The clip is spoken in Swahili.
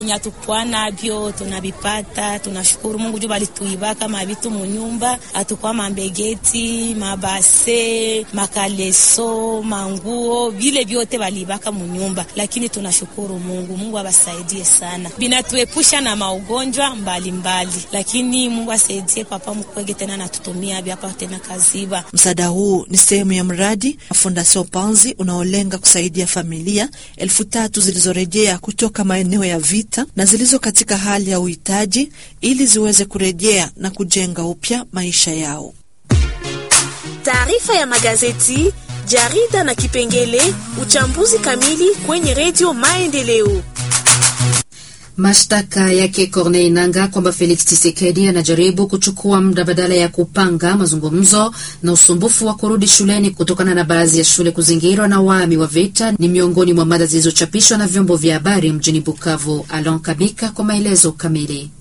nya tukwa navyo tunavipata, tunashukuru Mungu juu balituibaka mavitu munyumba, atukwa mambegeti, mabase, makaleso, manguo, vile vyote balibaka munyumba, lakini tunashukuru Mungu. Mungu abasaidie sana, binatuepusha na maugonjwa mbalimbali, lakini Mungu asaidie papa mkwege tena natutumia vyapa tena kaziba. Msaada huu ni sehemu ya mradi wa Fondation Panzi unaolenga kusaidia familia elfu tatu zilizorejea kutoka maeneo ya vita na zilizo katika hali ya uhitaji ili ziweze kurejea na kujenga upya maisha yao. Taarifa ya magazeti, jarida na kipengele uchambuzi kamili kwenye redio Maendeleo. Mashtaka yake Corneille Nangaa kwamba Felix Tshisekedi anajaribu kuchukua muda badala ya kupanga mazungumzo na usumbufu wa kurudi shuleni kutokana na baadhi ya shule kuzingirwa na waami wa vita ni miongoni mwa mada zilizochapishwa na vyombo vya habari mjini Bukavu. Alon Kabika kwa maelezo kamili.